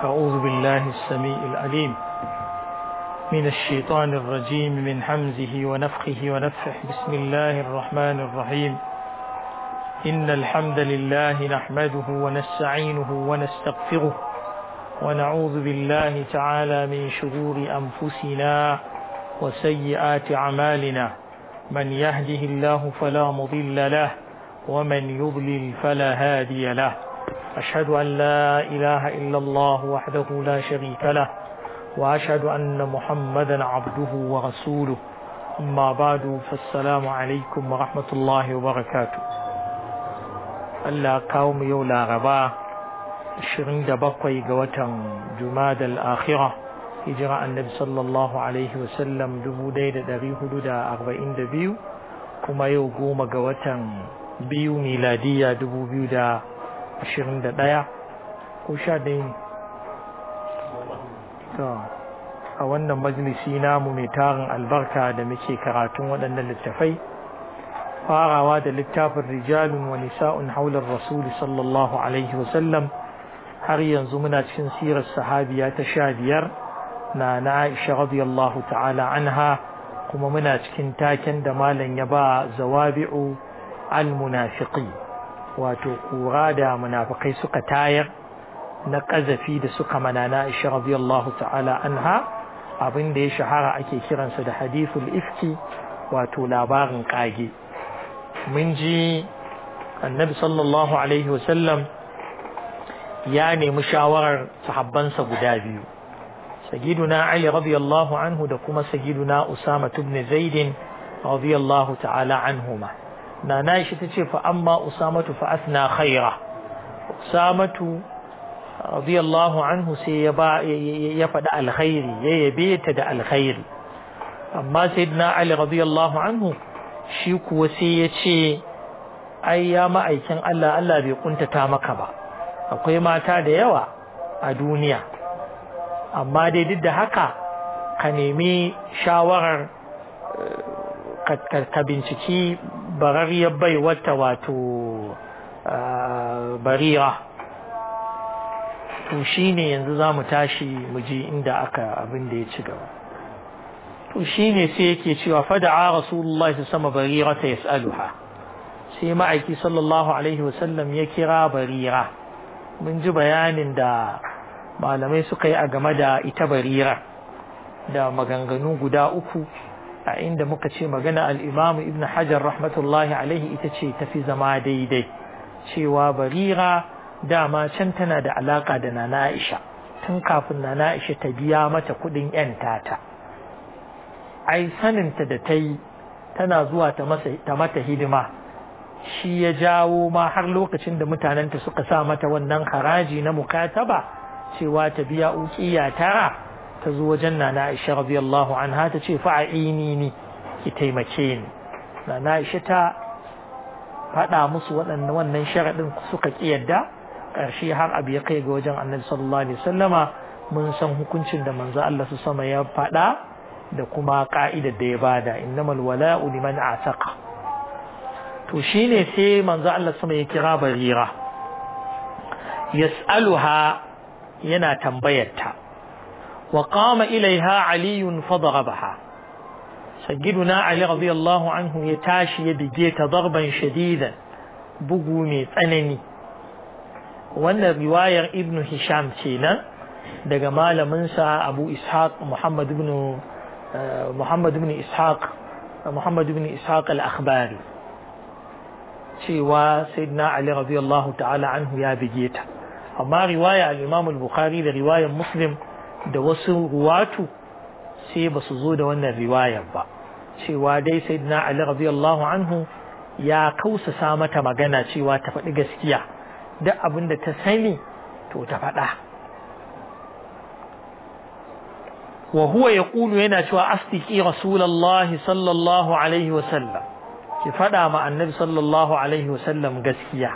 أعوذ بالله السميع العليم من الشيطان الرجيم من حمزه ونفخه ونفخه بسم الله الرحمن الرحيم إن الحمد لله نحمده ونستعينه ونستغفره ونعوذ بالله تعالى من شرور أنفسنا وسيئات أعمالنا من يهده الله فلا مضل له ومن يضلل فلا هادي له أشهد أن لا إله إلا الله وحده لا شريك له وأشهد أن محمدا عبده ورسوله أما بعد فالسلام عليكم ورحمة الله وبركاته Allah kawo mu yau laraba 27 ga watan Jumada al-Akhira hijira annabi sallallahu alaihi wasallam 1442 kuma yau goma ga watan biyu miladiya 2021 ko sha ɗaya ne a wannan majalisi namu mai tarin albarka da muke karatun waɗannan littafai farawa da littafin rijalun wa nisa'un haular rasul sallallahu alaihi wasallam har yanzu muna cikin sirar sahabiya ta sha biyar na na Aisha radiyallahu ta'ala anha kuma muna cikin taken da malam ya ba zawabi'u al-munafiqi wato kura da munafikai suka tayar na ƙazafi da suka mana na Aisha radiyallahu ta'ala anha abin da ya shahara ake kiransa da hadithul ifki wato labarin kage mun ji annabi sallallahu alaihi wasallam ya nemi shawarar sahabbansa guda biyu sagiduna ali radiyallahu anhu da kuma sagiduna usama ibn zaid radiyallahu ta'ala anhuma nana shi tace fa amma usamatu fa asna khaira usamatu radiyallahu anhu sai ya ba ya faɗi alkhairi ya yabe ta da alkhairi amma sayyidina ali radiyallahu anhu shi kuwa sai ya ce ai ya ma'aikin Allah Allah bai kuntata maka ba akwai mata da yawa a duniya amma dai duk da haka ka nemi shawarar ka binciki barariyar bai wata wato barira to shi ne yanzu za mu tashi mu ji inda aka abin da ya ci gaba to shi ne sai yake cewa fada'a rasulullah su sama barira ta yas'aluha sai ma'aiki sallallahu alaihi wasallam ya kira barira mun ji bayanin da malamai suka yi a game da ita barira da maganganu guda uku a inda muka ce magana al'imamu ibn hajar rahmatullahi alaihi ita ce tafi zama daidai cewa barira dama can tana da alaka da nana aisha tun kafin nana aisha ta biya mata kudin yan tata ai saninta da ta yi tana zuwa ta mata hidima shi ya jawo ma har lokacin da mutanenta suka sa mata wannan haraji na mukataba cewa ta biya ukiya tara ta zo wajen nana Aisha radiyallahu anha ta ce fa'ini ni ki taimake ni nana Aisha ta faɗa musu waɗannan wannan sharaɗin suka ƙi yadda ƙarshe har abu ya kai ga wajen annabi sallallahu alaihi wasallama mun san hukuncin da manzo Allah su sama ya faɗa da kuma ka'idar da ya bada innamal wala'u liman ataqa to shine sai manzo Allah sama ya kira barira yas'aluha yana tambayarta wa qama ilaiha ali fadarabaha sayyiduna ali radiyallahu anhu ya tashi ya bige ta darban shadidan bugu mai tsanani wannan riwayar ibn hisham kenan daga malamin sa abu ishaq muhammad ibn muhammad ibn ishaq muhammad ibn ishaq al-akhbari cewa sayyidina ali radiyallahu ta'ala anhu ya bige ta amma riwaya al-Imam al-Bukhari da riwayar Muslim da wasu ruwatu sai ba su zo da wannan riwayar ba cewa dai sayyidina Ali radiyallahu anhu ya kausasa mata magana cewa ta faɗi gaskiya duk abin da ta sani to ta faɗa wa huwa yaqulu yana cewa astiqi rasulullahi sallallahu alaihi wa sallam ki faɗa ma annabi sallallahu alaihi wa sallam gaskiya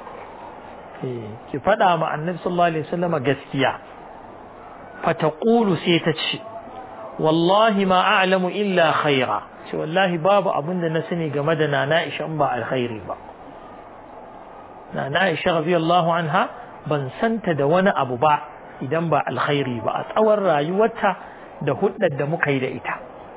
ki faɗa ma annabi sallallahu alaihi wasallam gaskiya fataqulu sai ta ce wallahi ma a'lamu illa khaira ce wallahi babu abin da na sani game da nana Aisha ba alkhairi ba nana Aisha radiyallahu anha ban santa da wani abu ba idan ba alkhairi ba a tsawon rayuwarta da huddar da muka yi da ita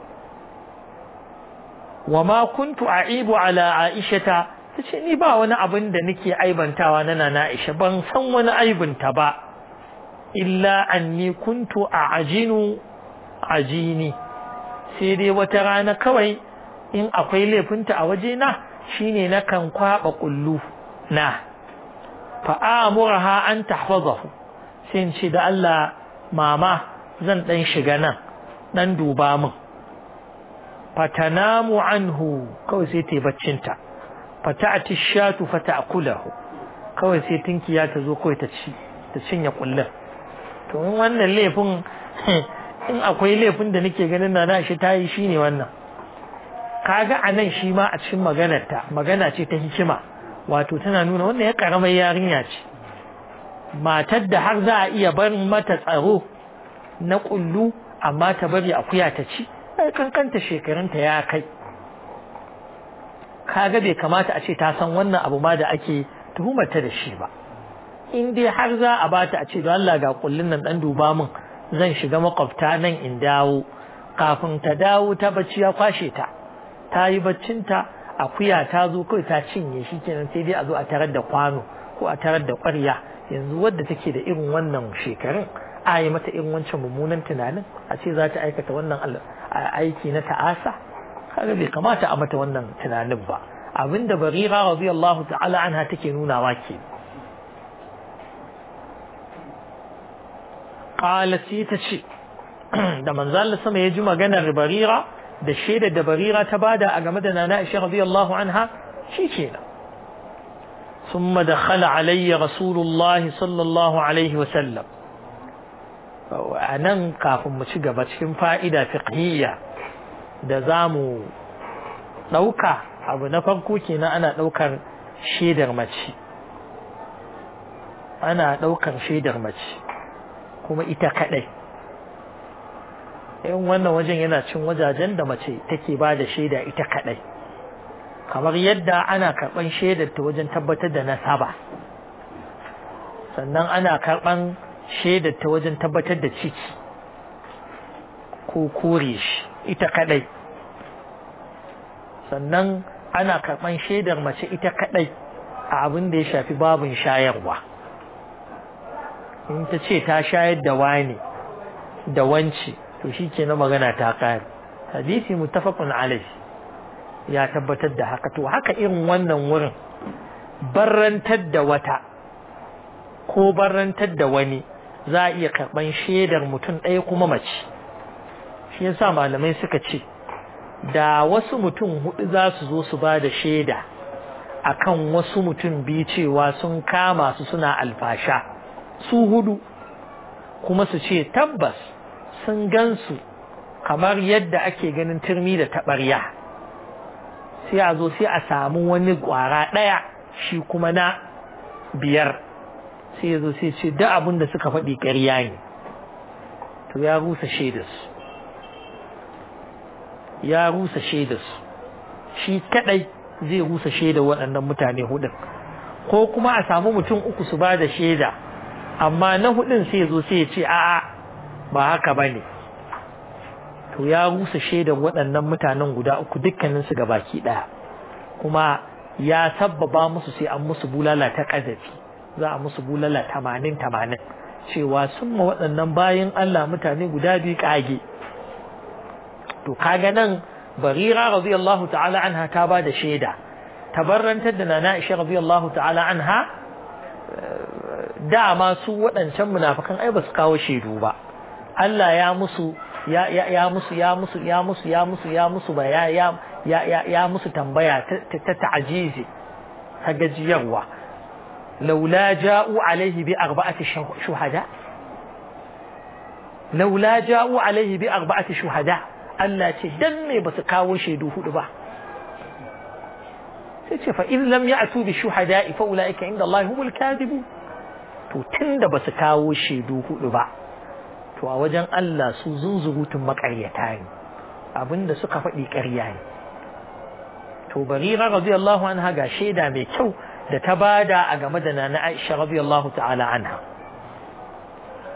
wa ma kuntu aibu ala aishata tace ni ba wani abin da nake aibantawa na nana Aisha ban san wani aibinta ba illa anni kuntu a'jinu ajini sai dai wata rana kawai in akwai laifinta a waje na shine na kan kwaba kullu na fa amuraha an tahfazahu sai in ce da Allah mama zan dan shiga nan dan duba min fatanamu anhu kawai sai ta baccinta fata'ati shatu fata'kulahu kawai sai tinkiya ta zo kawai ta ci ta cinye kullun to in wannan laifin in akwai laifin da nake ganin na shi ta yi shine wannan kaga anan shi ma a cikin maganar ta magana ce ta hikima wato tana nuna wannan ya karamar yarinya ce matar da har za a iya barin mata tsaro na kullu amma ta bari akuya ta ci ai kankanta shekarunta ya kai kaga bai kamata a ce ta san wannan abu ma da ake tuhumarta da shi ba in dai har za a bata a ce don Allah ga kullun nan dan duba min zan shiga makwabta nan in dawo kafin ta dawo ta bacci ya kwashe ta ta yi baccinta akuya ta zo kawai ta cinye shi kenan sai dai a zo a tarar da kwano ko a tarar da ƙwarya yanzu wadda take da irin wannan shekarun a yi mata irin wancan mummunan tunanin a ce za ta aikata wannan aiki na ta'asa kaga bai kamata a mata wannan tunanin ba abinda barira radiyallahu ta'ala anha take nunawa ke qala sai ta ce da manzo Allah sama ya ji maganar barira da shaidar da barira ta bada a game da nana Aisha radiyallahu anha shikenan ثم دخل علي رسول الله صلى الله عليه وسلم a nan kafin mu ci gaba cikin fa'ida fiqhiyya da za mu ɗauka abu na farko kenan ana ɗaukar shaidar mace ana ɗaukar shaidar mace kuma ita kaɗai in wannan wajen yana cin wajajen da mace take ba da shaida ita kaɗai kamar yadda ana karɓan shaidar ta wajen tabbatar da nasaba sannan ana karɓan shaidar ta wajen tabbatar da ciki ko kore shi ita kadai sannan ana karɓan shaidar mace ita kadai a abin da ya shafi babin shayarwa in ta ce ta shayar da wani da wance to shi ke na magana ta kare hadisi mutafakun alaihi ya tabbatar da haka to haka irin wannan wurin barrantar da wata ko barrantar da wani za a iya karɓan shaidar mutum ɗaya kuma mace shi yasa malamai suka ce da wasu mutum hudu za su zo su ba da shaida akan wasu mutum biyu cewa sun kama su suna alfasha su hudu kuma su ce tabbas sun gansu kamar yadda ake ganin turmi da taɓarya sai a zo sai a samu wani ƙwara ɗaya shi kuma na biyar sai ya zo sai ce da abin da suka faɗi ƙarya ne to ya rusa shaidarsu ya rusa shaidarsu shi kadai zai rusa shaidar waɗannan mutane hudun ko kuma a samu mutum uku su ba da shaida amma na hudun sai ya zo sai ya ce a'a ba haka ba ne to ya rusa shaidar waɗannan mutanen guda uku dukkaninsu ga baki ɗaya kuma ya sabbaba musu sai an musu bulala ta ƙazafi za a musu bulala tamanin tamanin cewa sun ma waɗannan bayan Allah mutane guda biyu ƙage to kaga nan barira radiyallahu ta'ala anha ta ba da shaida tabarrantar da nana Aisha radiyallahu ta'ala anha dama su waɗancan munafikan ai ba su kawo shaidu ba Allah ya musu ya ya ya musu ya musu ya musu ya musu ya musu ba ya ya ya ya musu tambaya ta ta'ajizi ta gajiyarwa laula ja'u alaihi bi arba'ati shuhada laula ja'u alaihi bi arba'ati shuhada Allah ce dan me basu kawo shaidu hudu ba sai ce fa in lam ya'tu bi shuhada'i fa ulaika inda Allah humul kadhibu to tunda basu kawo shaidu hudu ba to a wajen Allah su zunzurutun makaryata ne abinda suka faɗi ƙarya ne to barira radiyallahu anha ga shaida mai kyau da ta bada a game da nana Aisha radiyallahu ta'ala anha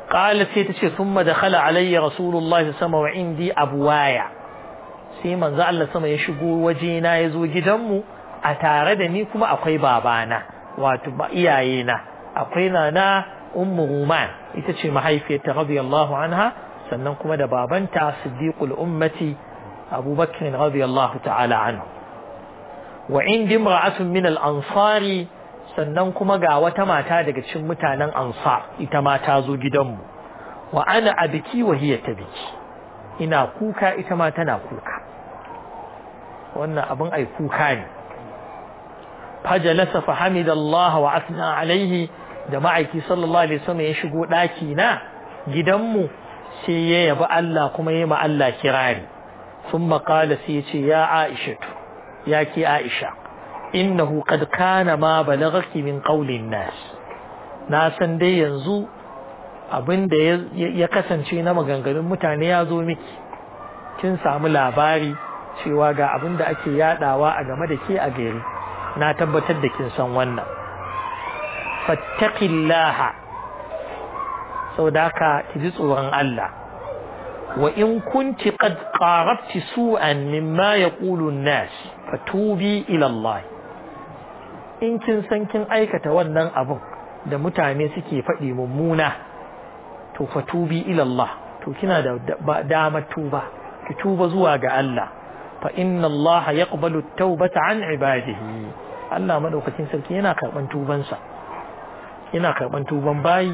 قالت سيتشي ثم دخل علي رسول الله صلى الله عليه وسلم وعندي أبوايا sai manzo Allah sama ya shigo wajena ya zo gidanmu a tare da ni kuma akwai babana wato iyayena akwai nana ummu ruman ita ce mahaifiyarta radiyallahu anha sannan kuma da babanta siddiqul ummati abubakar radiyallahu ta'ala anhu wa indi imra'atun min al-ansari sannan kuma ga wata mata daga cikin mutanen ansar ita ma ta zo gidanmu wa ana abiki wa hiya tabiki ina kuka ita ma tana kuka wannan abin ai kuka ne fajalasa fa hamidallah wa asna alaihi da ma'aiki sallallahu alaihi wasallam ya shigo daki na gidanmu sai ya yabi Allah kuma ya ma Allah kirari thumma qala sai ya ce ya Aisha ya ki Aisha innahu qad kana ma balaghaki min qawlin nas na san dai yanzu abin da ya kasance na maganganun mutane ya zo miki kin samu labari cewa ga abin da ake yadawa a game da ke a gari na tabbatar da kin san wannan fattaqillaha saboda haka ki ji tsoron Allah wa in kunti qad qarabti su'an mimma yaqulu an-nas fatubi ila Allah in kin san kin aikata wannan abin da mutane suke faɗi mummuna to fatubi ila Allah to kina da damar tuba ki tuba zuwa ga Allah fa inna Allah yaqbalu at-taubata an ibadihi Allah madaukakin sarki yana karban tubansa yana karban tuban bayi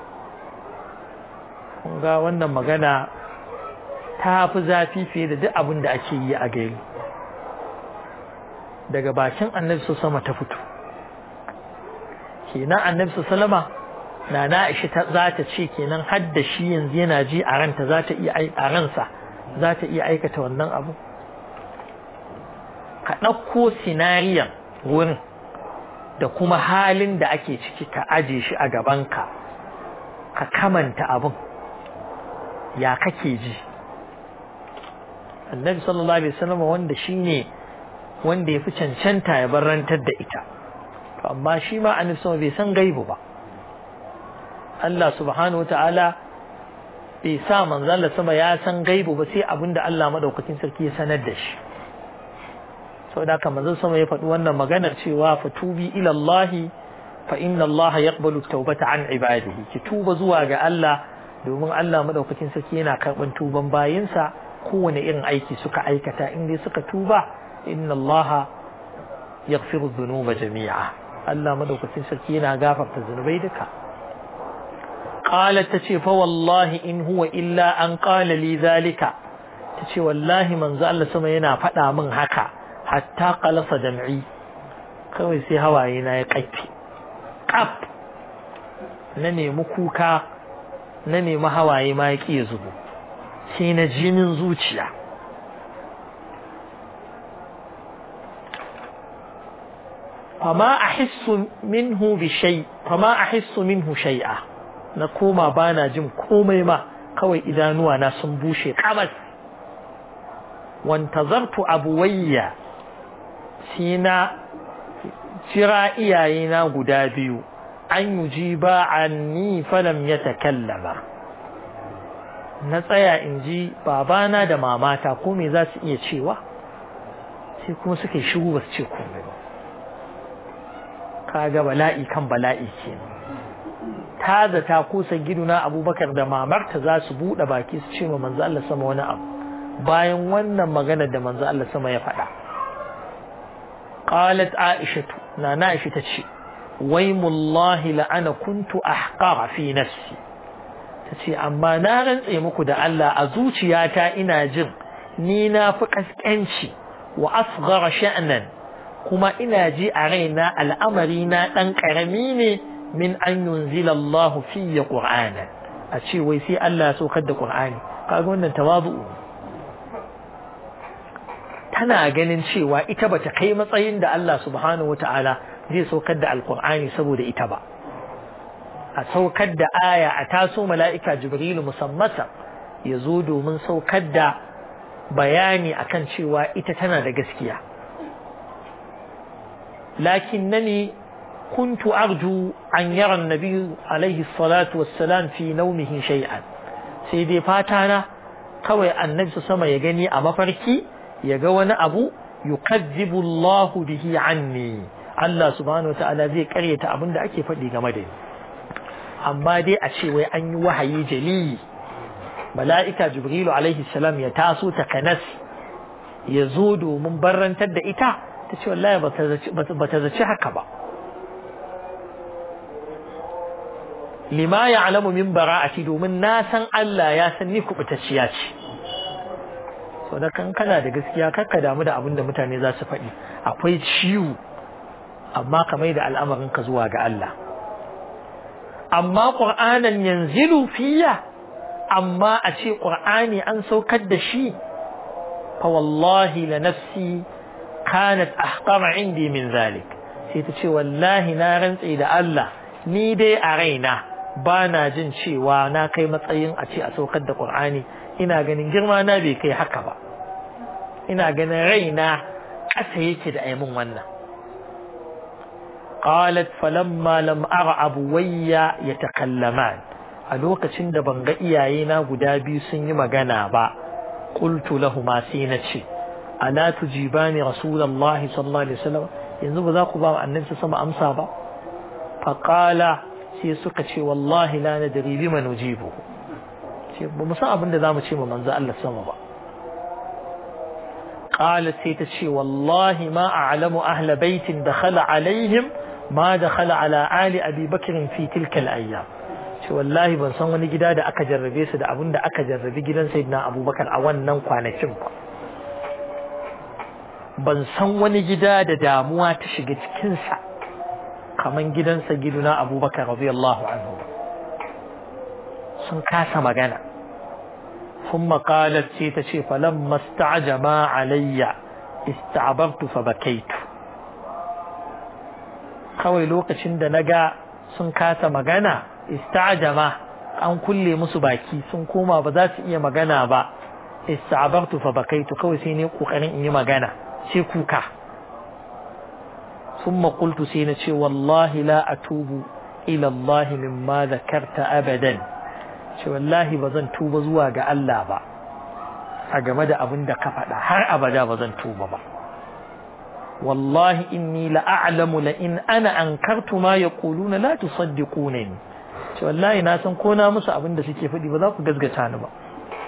kun ga wannan magana ta fi zafi fiye da duk abin da ake yi a gari daga bakin annabi su sama ta fito kenan annabi su salama na na ishi za ta ce kenan har da shi yanzu yana ji a ranta za ta iya a ransa za ta iya aikata wannan abu ka ɗauko sinariyan wurin da kuma halin da ake ciki ka aje shi a gabanka ka kamanta abin ya kake ji annabi sallallahu alaihi wasallam wanda shine wanda ya fi cancanta ya barantar da ita to amma shi ma annabi sallallahu bai san gaibu ba Allah subhanahu wataala bai sa manzo Allah sama ya san gaibu ba sai abinda Allah madaukakin sarki ya sanar da shi saboda haka manzo sama ya faɗi wannan maganar cewa fatubi ila Allah fa inna Allah yaqbalu tawbata an ibadihi ki tuba zuwa ga Allah domin Allah madaukakin sarki yana karban tuban bayinsa kowane irin aiki suka aikata in dai suka tuba inna Allah yaghfiru dhunuba jami'a Allah madaukakin sarki yana gafarta zunubai duka qalat tace fa wallahi in huwa illa an qala li zalika tace wallahi manzo Allah sama yana faɗa min haka hatta qalasa jam'i kawai sai hawaye na ya kaifi kaf na nemi kuka na nemi hawaye ma ya ƙi zubo sai na jinin zuciya fama ahissu minhu bi shay fama ahissu minhu shay'a na koma bana jin komai ma kawai idanuwa na sun bushe kamas wantazartu abuwayya sai na jira iyayena guda biyu an yujiba anni falam yatakallama na tsaya in ji babana da mamata ko me za su iya cewa sai kuma suka yi shigo ba su ce komai ba kaga bala'i kan bala'i ke ta zata kusa giduna abubakar da mamarta za su buɗe baki su ce ma manzo Allah sama wani abu bayan wannan magana da manzo Allah sama ya faɗa qalat aishatu na na aisha ta ce waimullahi la'ana kuntu ahqara fi nafsi tace amma na rantse muku da Allah a zuciyata ina jin ni na fi kaskanci wa asghara sha'nan kuma ina ji a raina al'amari na dan karami ne min an yunzila Allah fi qur'ana a ce wai sai Allah ya saukar da qur'ani kaga wannan tawazu tana ganin cewa ita bata kai matsayin da Allah subhanahu wataala zai saukar da alkur'ani saboda ita ba a saukar da aya a taso mala'ika jibrilu musammata ya zo domin saukar da bayani akan cewa ita tana da gaskiya lakin nani كنت أرجو أن يرى النبي عليه الصلاة والسلام في نومه شيئا سيدي فاتانا kawai annabi su sama ya gani a mafarki ya ga wani abu yukazzibu Allah bihi anni Allah subhanahu wataala zai karyata abin da ake faɗi game da ni amma dai a ce wai an yi wahayi jali mala'ika jibrilu alaihi salam ya taso ta kanas ya zo domin barrantar da ita ta ce wallahi ba ta zaci haka ba lima ya alamu min bara'ati domin na san Allah ya san ni kubutacciya ce so da kan kana da gaskiya kakka damu da abin da mutane za su faɗi akwai ciwo amma ka mai da al'amarin ka zuwa ga Allah amma qur'anan yanzilu fiya amma a ce qur'ani an saukar da shi fa wallahi la nafsi kanat ahqara indi min zalik sai ta ce wallahi na rantse da Allah ni dai a raina ba na jin cewa na kai matsayin a ce a saukar da Qur'ani ina ganin girma na bai kai haka ba ina ganin raina ƙasa yake da aimin wannan qalat falamma lam ara abuwayya yatakallaman a lokacin da ban ga iyayena guda biyu sun yi magana ba qultu lahumma sai na ce ala tujibani rasulullahi sallallahu alaihi wasallam yanzu ba za ku ba annabi sama amsa ba faqala sai suka ce wallahi la nadri bima nujibu ce ba mu san abin da zamu ce ma manzo Allah sama ba qalat sai ta ce wallahi ma a'lamu ahla baitin dakhala alaihim ma dakhala ala ali abi bakr fi tilka al-ayyam ce wallahi ban san wani gida da aka jarrabe su da abin da aka jarrabi gidan sayyidina abubakar a wannan kwanakin ba ban san wani gida da damuwa ta shiga cikinsa kaman gidansa giduna abubakar radiyallahu anhu sun kasa magana ثم قالت سيتشي فلما استعجما علي استعبرت فبكيت kawai lokacin da na ga sun kasa magana ista'jama an kulle musu baki sun koma ba za su iya magana ba ista'bartu fa bakaitu kawai sai ne kokarin in yi magana sai kuka ثم قلت سينتي والله لا أتوب إلى الله مما ذكرت أبدا شو والله بزن توب زواج ألا با أجمد أبن كفدا هر أبدا بزن توب با والله إني لأعلم لئن أنا أنكرت ما يقولون لا تصدقونني شو والله ناسن كونا مسا أبن سيكي فدي بذاك قزقتان با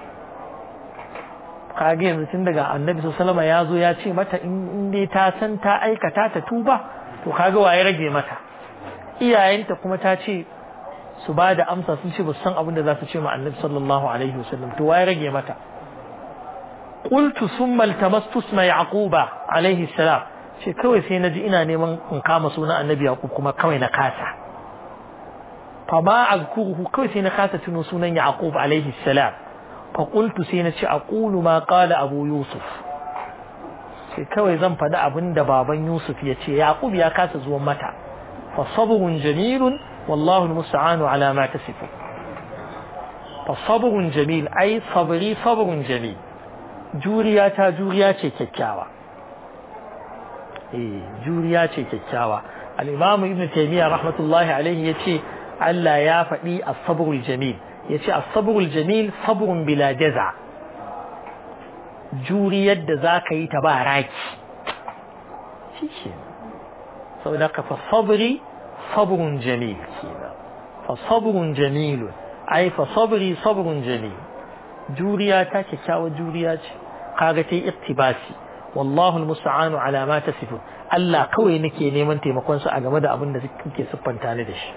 kage yanzu tun daga annabi sallama ya zo ya ce mata in dai ta san ta aikata ta tuba to kaga waye rage mata iyayenta kuma ta ce su ba da amsa sun ce ba san abin da za su ce ma annabi sallallahu alaihi wasallam to waye rage mata qultu summa iltamastu isma yaquba alaihi salam ce kawai sai naji ina neman in kama sunan annabi yaqub kuma kawai na kasa fama azkuruhu kawai sai na kasa tuno sunan yaqub alaihi salam فقلت سينتي أقول ما قال أبو يوسف sai kawai zan faɗi abin da baban Yusuf ya ce Yaqub ya kasa zuwan mata fa sabrun jamilun wallahu almusta'anu ala ma tasifu fa sabrun jamil ai sabri sabrun jamil juriya ta juriya ce kyakkyawa eh juriya ce kyakkyawa al-imam ibn taymiyyah rahmatullahi alaihi yace Allah ya faɗi as-sabrul jamil yace as-sabrul jamil sabrun bila jaza juriyar da zaka yi ta ba raki shike saboda ka fa sabri sabrun jamil fa sabrun jamil ai fa sabri sabrun jamil juriya ta kyakkyawa juriya ce kaga ta iktibasi wallahu almusta'anu ala ma tasifu Allah kawai nake neman taimakon su a game da abin da kike siffanta ni da shi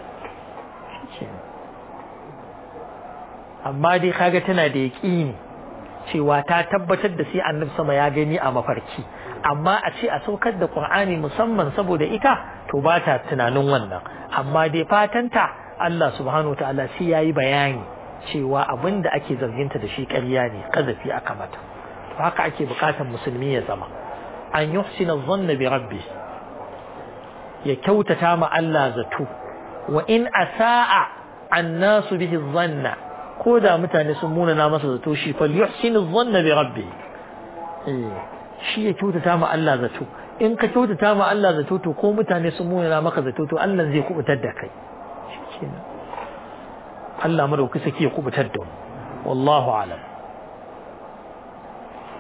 amma dai kaga tana da yaƙini cewa ta tabbatar da sai annabi sama ya gani a mafarki amma a ce a saukar da Qur'ani musamman saboda ita to ba ta tunanin wannan amma dai fatanta Allah subhanahu wa ta'ala sai yayi bayani cewa abin da ake zarginta da shi ƙarya ne kazafi aka mata to haka ake bukatar musulmi ya zama an yuhsina dhanna bi rabbi ya kyautata ma Allah zato wa in asaa annasu bihi dhanna ko da mutane sun munana masa zato shi fal yuhsinu dhanna bi rabbi eh shi ya kyautata ma Allah zato in ka kyautata ma Allah zato to ko mutane sun muna maka zato to Allah zai kubutar da kai shikenan Allah madaukaki sake ya kubutar da mu wallahu alam